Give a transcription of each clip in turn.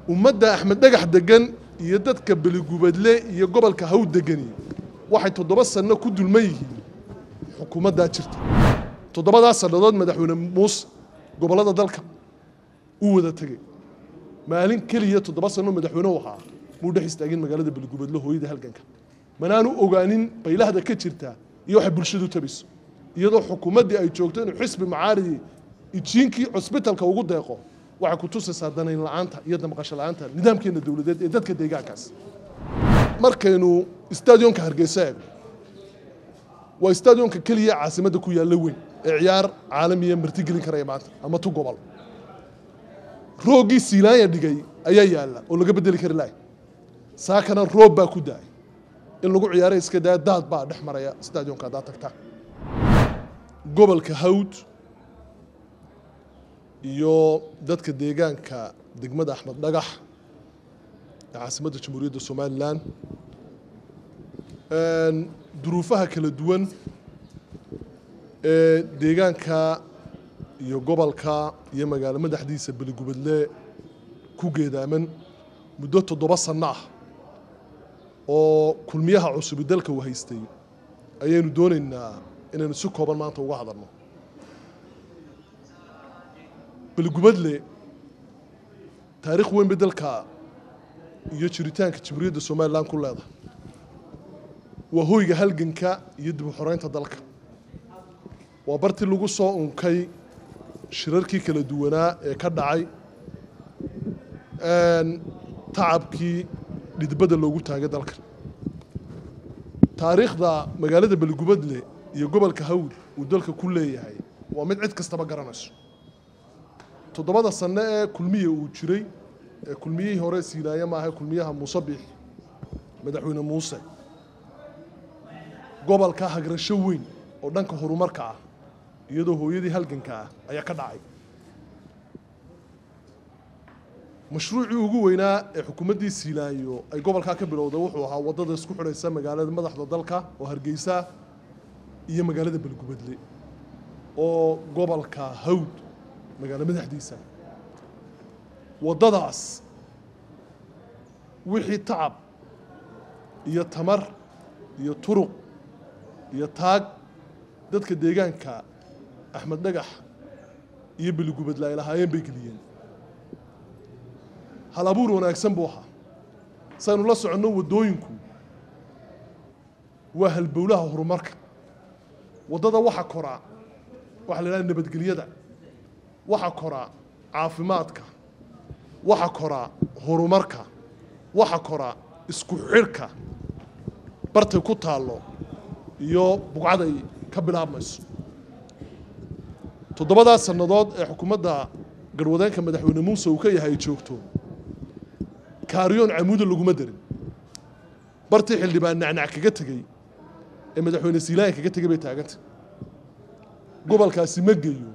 ummadda axmed dhagax degan iyo dadka beligubadle iyo gobolka haw degani waxay toddoba sanno ku dulman yihiin xukuumaddaa jirta toddobadaas sannadood madaxweyne muuse gobollada dalka uu wada tegey maalin keliya toddoba sanno madaxweyne u ahaa muu dhex istaagin magaalada beligubadle hooyada halganka manaanu ogaanin baylahda ka jirta iyo waxay bulshadu tabayso iyadoo xukuumaddii ay joogto inuu xisbi macaaridi ijiinkii cusbitalka ugu deeqo waxay ku tusaysaa danayn la'aanta iyo damqasho la'aanta nidaamkeena dowladeed ee dadka deegaankaas markaynu stadionka hargeysa eegno waa stadionka keliya caasimadda ku yaalla weyn ee ciyaar caalamiya martigelin karaya maanta ama tu gobol rooggii siilaanya dhigay ayaa yaalla oo laga bedeli kari lahay saakana roob baa ku daay in lagu ciyaaray iska daa daad baa dhex maraya stadionka haddaad tagtaa gobolka hawd iyo dadka deegaanka degmada axmed dhagax ee caasimadda jamhuuriyadda somalilan duruufaha kala duwan ee deegaanka iyo gobolka iyo magaalo madaxdiisa beligubadle ku geedaaman muddo toddoba sanno ah oo kulmiyaha cusubi dalka uu haystay ayaynu doonaynaa inaynu si kooban maanta uga hadalno beligubadle taariikh weyn bay dalka iyo jiritaanka jamhuuriyadda somalilan ku leedahay waa hoyga halganka iyo dib u xoreynta dalka waa bartii lagu soo unkay shirarkii kala duwanaa ee ka dhacay tacabkii dhidbada loogu taagay dalka taariikhda magaalada beligubadle iyo gobolka hawd uu dalka ku leeyahay waa mid cid kastaba garanayso toddobada sanno ee kulmiya uu jiray ee kulmiyihii hore siinaaya maaha kulmiyaha muuse biix madaxweyne muuse gobolka hagrasho weyn oo dhanka horumarka ah iyadoo hooyadii halganka ah ayaa ka dhacay mashruucii ugu weynaa ee xukuumaddii siilaayo ay gobolkaa ka bilowday wuxuu ahaa waddada isku xidhaysa magaalada madaxda dalka oo hargeysa iyo magaalada beligubadle oo gobolka hawd magaalo madaxdiisa waddadaas wixii tacab iyo tamar iyo turuq iyo taag dadka deegaanka axmed dhagax iyo beligubadle ay lahaayeen bay geliyeen hal abuur wanaagsan buu ahaa saynu la soconno waddooyinku waa halbowlaha horumarka waddada waxa koraa waxaa la idhaha nabadgelyada waxa koraa caafimaadka waxa koraa horumarka waxa koraa isku xidhka bartay ku taallo iyo bugcaday ka bilaabmayso toddobadaas sannadood ee xukuumadda garwadeenka madaxweyne muuse uu ka yahay ay joogto kaariyoon camuuda laguma darin bartii xildhibaan nacnac kaga tegey ee madaxweyne siilaanya kaga tegey bay taaganta gobolkaasi ma geeyo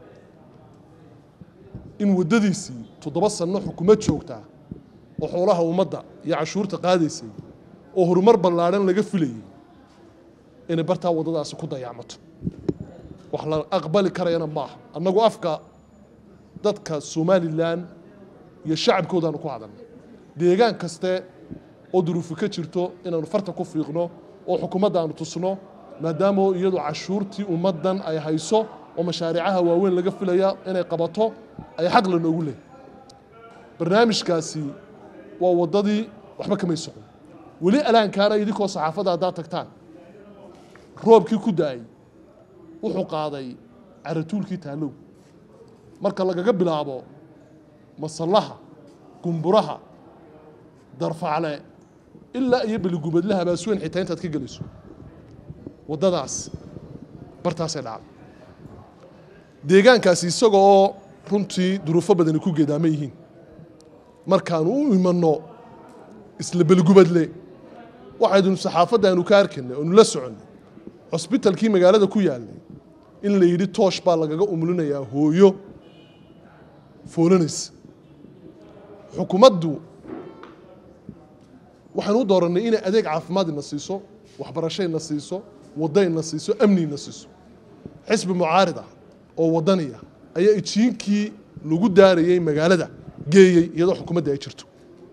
in waddadiisii toddoba sanno xukuumad joogtaa oo xoolaha ummadda iyo cashuurta qaadaysay oo horumar ballaadhan laga filayay inay bartaa waddadaasi ku dayaacmato wax la aqbali karayana maaha annagu afka dadka somalilan iyo shacabkoodaanu ku hadalna deegaan kaste oo duruufi ka jirto inaanu farta ku fiiqno oo xukuumadda aanu tusno maadaama iyadu cashuurtii ummaddan ay hayso oo mashaariicaha waaweyn laga filaya inay qabato ay xaq la noogu leehay barnaamijkaasi waa waddadii waxba kamay socon weli alaankaana idinkoo saxaafadda haddaad tagtaan roobkii ku da-ay wuxuu qaaday caratuulkii taalow marka lagaga bilaabo masallaha gumburaha darfacle ilaa iyo beligubadlaha baasweyn xitaa intaad ka gelayso waddadaas bartaasay dhacday deegaankaasi isaga oo runtii duruufo badani ku geedaaman yihiin markaanu u imanno isla beligubadle waxaydnu saxaafadda aanu ka arkaynay oonu la soconnay cusbitalkii magaalada ku yaallay in la yidhi toosh baa lagaga umulinayaa hooyo foolanaysa xukuumaddu waxaan u doorannay inay adeeg caafimaad ina siiso waxbarasho ina siiso waddo ina siiso amni ina siiso xisbi mucaarida oo waddaniya ayaa ijiinkii lagu daarayey magaalada geeyey iyadoo xukuumadda ay jirto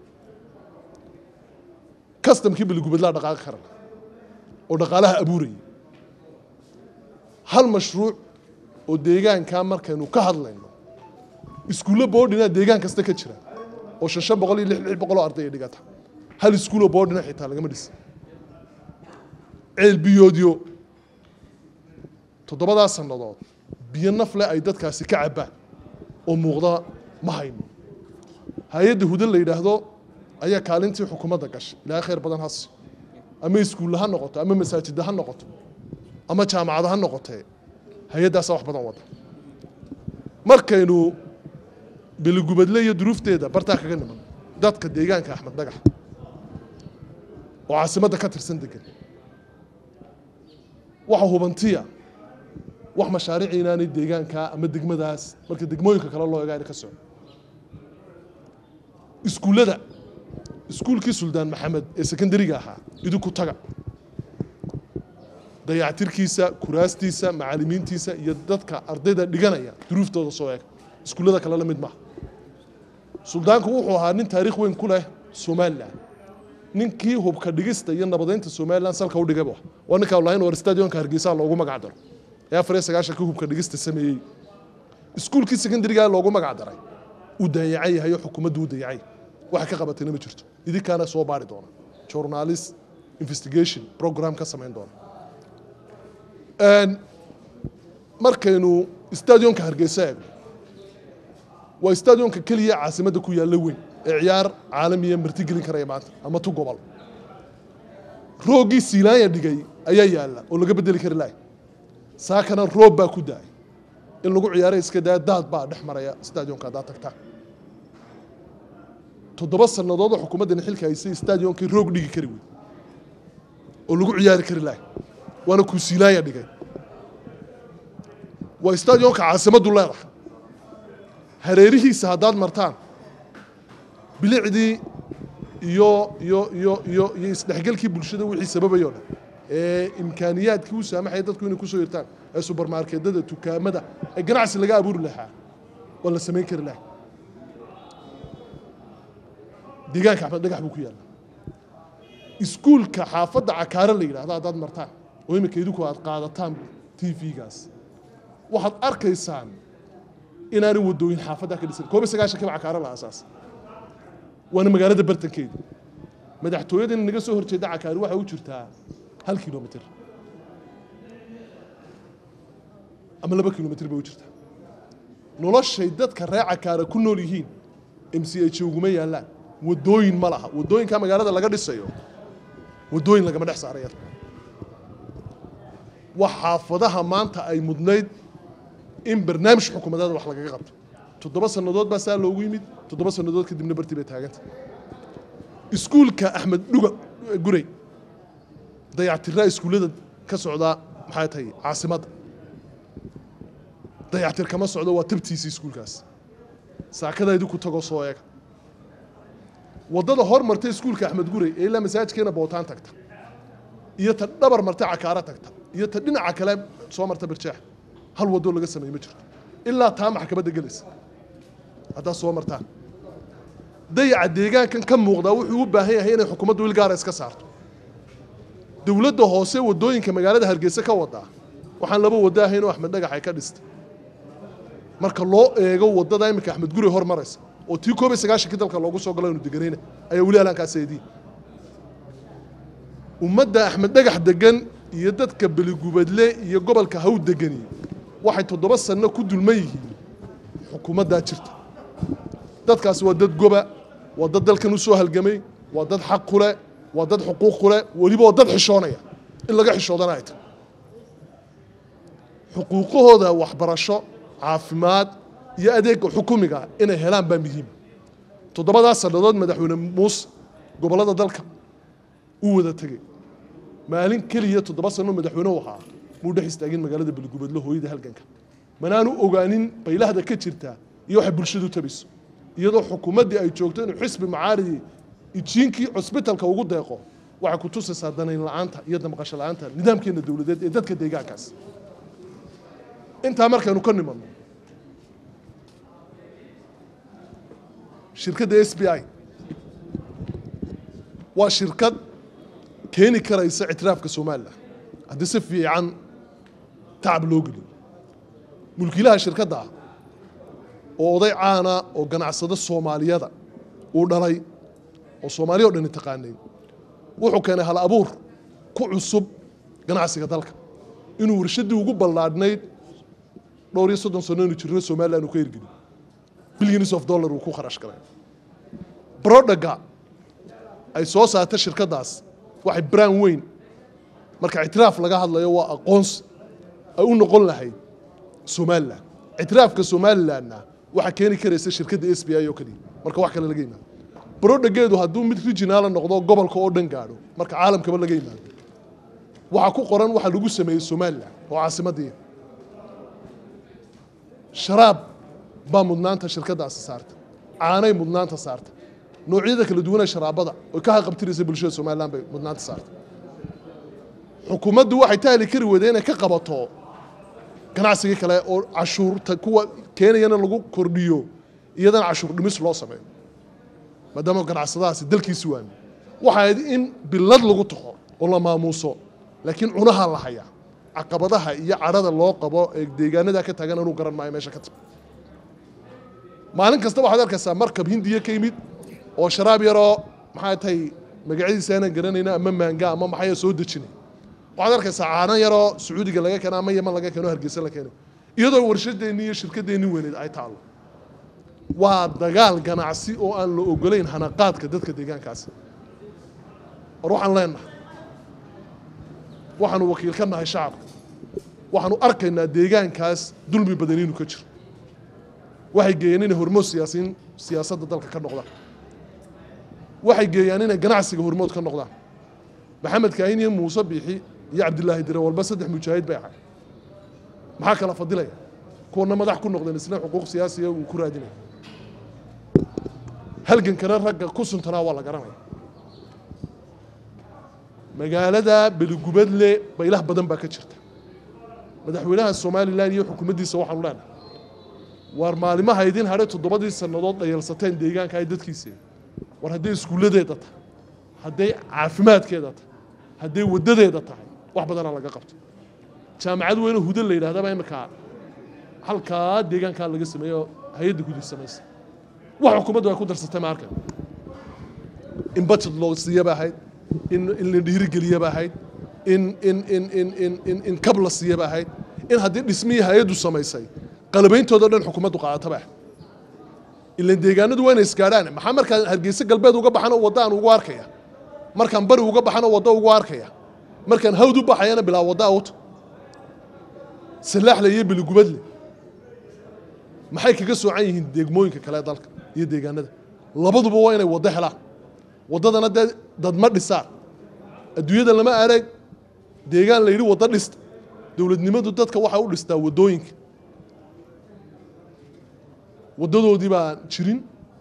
kastamkii beligubadlaa dhaqaaqi kara oo dhaqaalaha abuurayay hal mashruuc oo deegaankaa markaynu ka hadlayno iskuullo boodhina deegaan kasta ka jira oo shan shan boqol iyo lix lix boqol oo arday ay dhigata hal iskuuloo boodhina xitaa lagama dhisin ceel biyoodyo toddobadaa sannadood biyo nafle ay dadkaasi ka cabbaan oo muuqda ma hayno hay-adda hudan la yidhaahdo ayaa kaalintii xukuumadda gashay ilaahay khayr badan hasi ama iskuulla ha noqoto ama masaajidda ha noqoto ama jaamacada ha noqotee hay-addaasaa wax badan wada markaynu beligubadle iyo duruufteeda bartaa kaga niman dadka deegaanka axmed dhagax oo caasimadda ka tirsan degan waxa hubantiya wax mashaariic inaanay deegaankaa ama degmadaas marka degmooyinka kale loo egaa ka soco iskuullada iskuulkii suldaan maxamed ee sekondariga ahaa idinku taga dayactirkiisa kuraastiisa macalimiintiisa iyo dadka ardayda dhiganaya duruuftooda soo eega iskuullada kale la mid maaha suldaanku wuxuu ahaa nin taariikh weyn ku leh somalilan ninkii hubka dhigista iyo nabadeynta somalilan salka u dhigay bu ah waa ninkaa lahayn war stadionka hargeysa loogu magac daro ee afar iyo sagaashankii hubka dhigista sameeyey iskuulkii secondariga loogu magac daray uu dayacan yahay oo xukuumaddu u dayacay waxa ka qabatayna ma jirto idinkaana soo baari doona journalist investigation program ka samayn doona markaynu stadionka hargeysa eegno waa stadionka keliya caasimadda ku yaalla weyn ee ciyaar caalamiya martigelin karaya maanta ama tu gobol rooggii siilaanya dhigay ayaa yaalla oo laga bedeli kari lahay saakana roob baa ku daay in lagu ciyaaray iska daa daad baa dhex maraya stadionka haddaad tagtaa toddoba sannadood oo xukuumaddani xilka haysay stadionkii roog dhigi kari wey oo lagu ciyaari kari lahay waana kuu siilaanya dhigay waa stadionka caasimaddu leedahay hareerihiisa haddaad martaan bilicdii iyo iyo iyo iyo iyo isdhexgelkii bulshada wixii sababayoo dhan ee imkaaniyaadkii u saamaxaya dadku inay kusoo hirtaan ee subermarkeedada dukaamada ee ganacsi laga abuuri lahaa waa la samayn kari lahay deegaanka axmed dhagax buu ku yaalla iskuulka xaafadda cakaare la yidhahdo haddaad martaan oo iminka idinku aad qaadataan t v-gaas waxaad arkaysaan inaanay wadooyin xaafaddaa ka dhisan koob iyo sagaashankiiba cakaare la asaas waana magaalada bartankeeda madaxtooyadan naga soo horjeeda cakaari waxay u jirtaa hal kilomitr ama laba kilomitr bay u jirtaa noloshay dadka ree cakaara ku nool yihiin m c h uguma yaallaan wadooyin ma laha wadooyinka magaalada laga dhisayo wadooyin lagama dhex saaraya wax xaafadaha maanta ay mudnayd in barnaamij xukuumadeeda wax lagaga qabto toddoba sannadood baa saa loogu yimid toddoba sannadood kadibna bartii bay taaganta iskuulka axmed dhuga gurey dayactiraa iskuullada ka socdaa maxay tahay caasimadda dayactir kama socdo waa tabtiisa iskuulkaas saakada idinku tagoo soo eega waddada hor marta iskuulka axmed gurey ee ilaa masaajidkeena bootaan tagta iyo ta dhabar marta cakaaro tagta iyo ta dhinaca kale soo marta birjeex hal wadoo laga sameeye ma jirto ilaa taa maxkamadda gelaysa haddaad soo martaan dayaca deegaankan ka muuqdaa wuxuu u baahan yahay inay xukuumaddu ilgaara iska saarto dowladda hoose waddooyinka magaalada hargeysa ka wadaa waxaan laba waddo ahayn oo axmed dhagax ay ka dhistay marka loo eego waddada iminka axmed guri hor maraysa oo tii koob iyo sagaashankii dalka loogu soo galo inu deganayna ayaa weli alaankaas eediin ummadda axmed dhagax degan iyo dadka beligubadle iyo gobolka haw degani waxay toddoba sanno ku dulman yihiin xukuumaddaa jirta dadkaasi waa dad goba waa dad dalkan u soo halgamay waa dad xaq ku leh waa dad xuquuq ku leh weliba waa dad xishoonaya in laga xishoodana ay tahay xuquuqahooda waxbarasho caafimaad iyo adeega xukumiga inay helaan baa muhiim toddobadaa sannadood madaxweyne muuse gobollada dalka uu wada tegey maalin keliya toddoba sanno madaxweyne u ahaa muu dhex istaagin magaalada beligubadle hooyada halganka manaanu ogaanin baylahda ka jirta iyo waxay bulshadu tabayso iyadoo xukuumaddii ay joogto inuu xisbi macaaridi ijiinkii cusbitalka ugu deeqo waxay ku tusaysaa danayn la'aanta iyo damqasho la'aanta nidaamkeena dowladeed ee dadka deegaankaas intaa markaynu ka nimanno shirkadda s b i waa shirkad keeni karaysa ictiraafka somalilan haddii si fiican tacab loo geliyo mulkiilaha shirkadda ah oo oday caana oo ganacsado soomaaliyada uu dhalay oo soomaaliya o dhani taqaanay wuxuu keenay hal abuur ku cusub ganacsiga dalka inuu warshaddii ugu ballaadhnayd dhowr iyo soddon sano inu jirno somalilan uu ka hirgeliyo billions of dollar uu ku kharash galay brodaga ay soo saarta shirkaddaas waxay brand weyn marka ictiraaf laga hadlayo waa aqoonsi ay u noqon lahayd somalilan ictiraafka somalilanna waxaa keeni karaysa shirkadda s b i oo keliya marka wax kale laga yimaado brodageedu hadduu mid regionaala noqdo gobolka oo dhan gaadho marka caalamkaba laga yimaado waxaa ku qoran waxa lagu sameeyey somalilan oo caasimadii sharaab baa mudnaanta shirkaddaasi saarta caanay mudnaanta saarta noocyada kala duwanee sharaabada oy ka haqabtiraysa bulshada somalilan bay mudnaanta saarta xukuumaddu waxay tahli kari weyday inay ka qabato ganacsigii kale oo cashuurta kuwa keenayana lagu kordhiyo iyadana cashuur dhimis loo sameeyo maadaama ganacsadahaasi dalkiisi waami waxay ahayd in bilad lagu taxo oo la maamuuso laakiin cunaha la hayaa caqabadaha iyo cadhada loo qabo ee deegaanada ka taagan anuu garan maayo meesha ka timi maalin kasta waxaad arkaysaa markab hindiya ka yimid oo sharaab yaroo maxay tahay magacyadiisa aanan garanayna ama maanga ama maxaya soo dejinay waxaad arkaysaa caano yaroo sacuudiga laga keeno ama yeman laga keeno hargeysa la keenay iyadoo warshadeenni iyo shirkadeenni weyneed ay taalo waa dagaal ganacsi oo aan la ogolayn hanaqaadka dadka deegaankaasi war waxaan leenahay waxaanu wakiil ka nahay shacabka waxaanu arkaynaa deegaankaas dulmi badan inuu ka jiro waxay geeyeen inay hormood siyaasiin siyaasadda dalka ka noqdaan waxay geeyaan inay ganacsiga hormood ka noqdaan maxamed kaahin iyo muuse biixi iyo cabdilaahi dire walba saddex mujaahid bay ahay maxaa kala fadilaya kuwana madax ku noqdeen isna xuquuq siyaasiya uu ku raadinaya halgankana ragga ku suntanaa waa la garanaya magaalada beligubadle baylah badan baa ka jirta madaxweynaha somalilan iyo xukuumaddiisa waxaanu leenahay waar maalimaha idin hadhay toddobadii sannadood dhayalsateen deegaanka ay dadkiisa war hadday iskuulladeeda tahay hadday caafimaadkeeda tahay hadday waddadeeda tahay wax badanaa laga qabto jaamacad weyne hudo la yidhahdaba iminkaa halkaa deegaankaa laga sameeyo hay-adda hudi samaysa wax xukuumaddu ay ku darsatay ma arkan in budget loo siiyaba ahayd in in la dhiirigeliya ba ahayd in in in in in in in kab la siiya ba ahayd in haddii dhismihii hay-addu samaysay qalabeyntooda dhan xukuumaddu qaadata ba ahayd ilan deegaanadu waa inay isgaadhaan maxaa markaan hargeysa galbeed uga baxano wadda aan ugu arkaya markaan bari uga baxano wadda ugu arkaya markaan hawd u baxayana bilaa wadda awto salaaxle iyo biligubadle maxay kaga soocan yihiin degmooyinka kale ee dalka iyo deegaanada labaduba waa inay waddo helaan waddadana dee dad ma dhisaan adduunyada lama arag deegaan la yidhi waddo dhista dowladnimadu dadka waxay u dhistaa waddooyinka waddadoodii baan jirin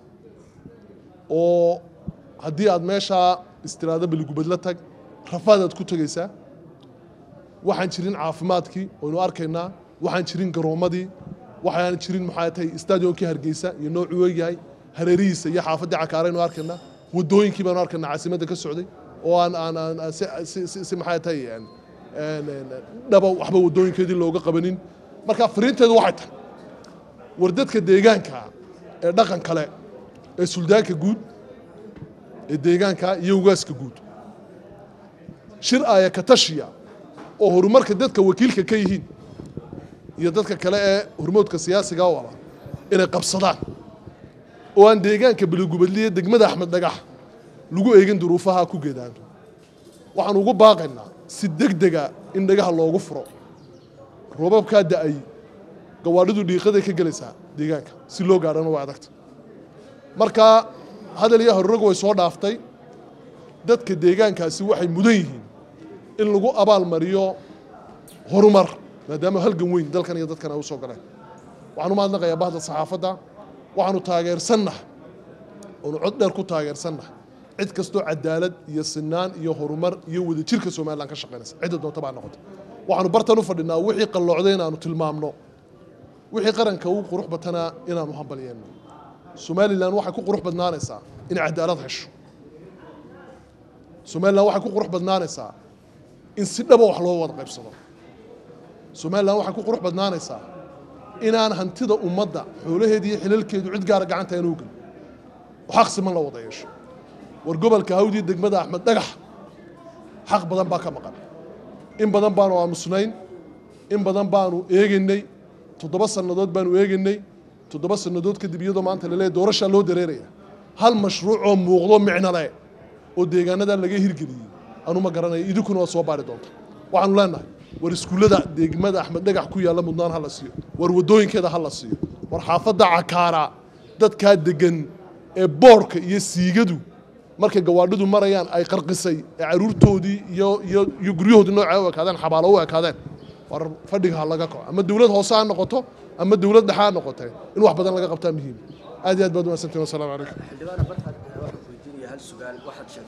oo haddii aad meeshaa istiraado beligubadla tag rafaadaad ku tegaysaa waxaan jirin caafimaadkii waynu arkaynaa waxaan jirin garoommadii waxaan jirin maxaa tahay stadionkii hargeysa iyo noocuu eegyahay hareerihiisa iyo xaafaddii cakaaraynu arkaynaa waddooyinkii baanu arkaynaa caasimadda ka socday oo aan aan aan si si si si maxaa tahay dhaba waxba waddooyinkeedii looga qabanin marka fariinteedu waxay tahay war dadka deegaanka ee dhaqan kale ee suldaanka guud ee deegaanka iyo ugaaska guud shir aya katashiya oo horumarka dadka wakiilka ka yihiin iyo dadka kale ee hormoodka siyaasiga u ala inay qabsadaan oo aan deegaanka beligubadliya degmada axmed dhagax lagu eegin duruufaha ku geedaanto waxaan ugu baaqaynaa si degdega in dhagaha loogu furo roobabkaa da-ay gawaadhidu dhiiqaday ka gelaysaa deegaanka si loo gaadhana waa adagta marka hadal iyo horrog way soo dhaaftay dadka deegaankaasi waxay mudan yihiin in lagu abaal mariyo horumar maadaama halgan weyn dalkan iyo dadkan ay u soo galeen waxaan u mahadnaqayaa bahda saxaafadda waxaanu taageersannahay oonu cod dheer ku taageersannahay cid kastoo cadaalad iyo sinaan iyo horumar iyo wadajirka somalilan ka shaqaynaysa cidda doonta baa noqota waxaanu bartan u fadhinaa wixii qalloocday inaanu tilmaamno wixii qaranka ugu qurux batanaa inaanu hambalyeenno somalilan waxay ku qurux badnaanaysaa inay cadaalad hesho somalilan waxay ku qurux badnaanaysaa in si dhaba wax loo wada qaybsado somalilan waxay ku qurux badnaanaysaa inaan hantida ummadda xoolaheeda iyo xilalkeedu cid gaara gacanta aan oogin oo xaq siman la wada yeesho war gobolka hawdii degmada axmed dhagax xaq badan baa ka maqan in badan baanu aamusnayn in badan baanu eegaynay toddoba sannadood baanu eegaynay toddoba sannadood kadib iyadoo maanta laleeyahy doorashaa loo dareeraya hal mashruuc oo muuqdo micno leh oo deegaanadaa laga hirgeliyey anu ma garanayo idinkuna waa soo baari doonta waxaanu leenahay war iskuullada degmada axmed dhagax ku yaalla mudnaan ha la siiyo war waddooyinkeeda ha la siiyo war xaafadda cakaara dadkaa degan ee boorka iyo siigadu markay gawaadhidu marayaan ay qarqisay ee caruurtoodii iyo iyo iyo guryahoodii noocaa u ekaadeen xabaalo u ekaadeen war fadhiga ha laga kaco ama dowlad hoose ha noqoto ama dowlad dhexe ha noqotee in wax badan laga qabtaa muhiim aad iyo aad baad umaadsantiin wasalaamu calaykum xildhibaana barkaad waxaan weydiinaya hal su'aal waxaad sheegtay